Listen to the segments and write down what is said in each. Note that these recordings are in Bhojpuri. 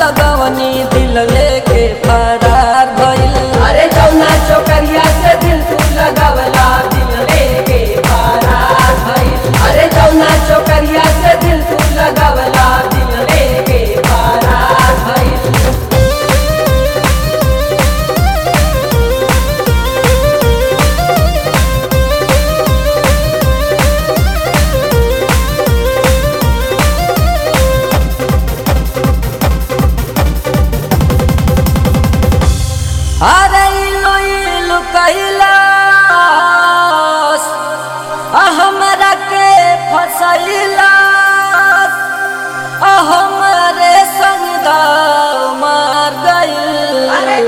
लगवनी दिल लेके फरार भइल अरे जौना चोकरिया से दिल तू लगावला दिल लेके फरार भइल अरे जौना चोकरिया से दिल तू लगावला दिल लेके फरार भइल अरे इलो इलो कैलास आ हमरा के फसैलास आ हमरे संग दाव मार गइल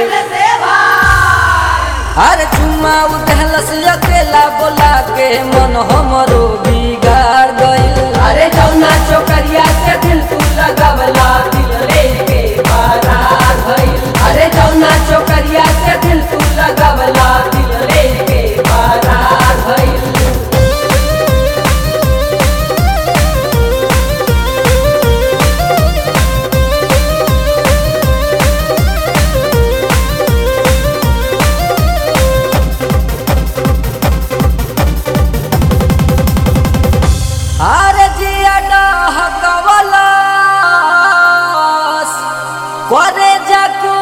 अरे चुम्मा उठलस अकेला बोला के मन हमरो बिगाड़ गइल अरे जौना चोकरिया से दिल तू लगावला दिल लेके फरार भइल अरे जौना चोकरिया से दिल तू लगावला दिल लेके फरार भइल अरे जिया डहकवलस करे जाकू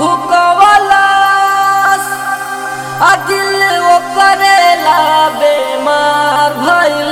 हुकवलस आ दिल वो करेला बेमार भइल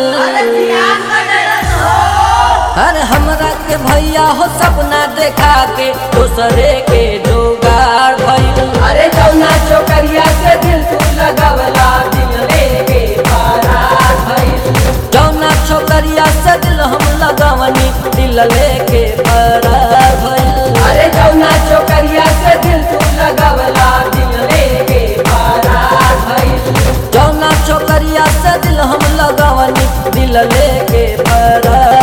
अरे हमरा के भैया हो सपना देखा के दूसरे के जोगाड़ भइल अरे जौना चोकरिया से दिल तू लगावला दिल लेके फरार भइल जौना छोकरिया से दिल हम लगवनी दिल लेके फरार भइल अरे जौना चोकरिया से दिल तू लगावला दिल लेके फरार भइल जौना छोकरिया से दिल हम लगवनी दिल लेके फरार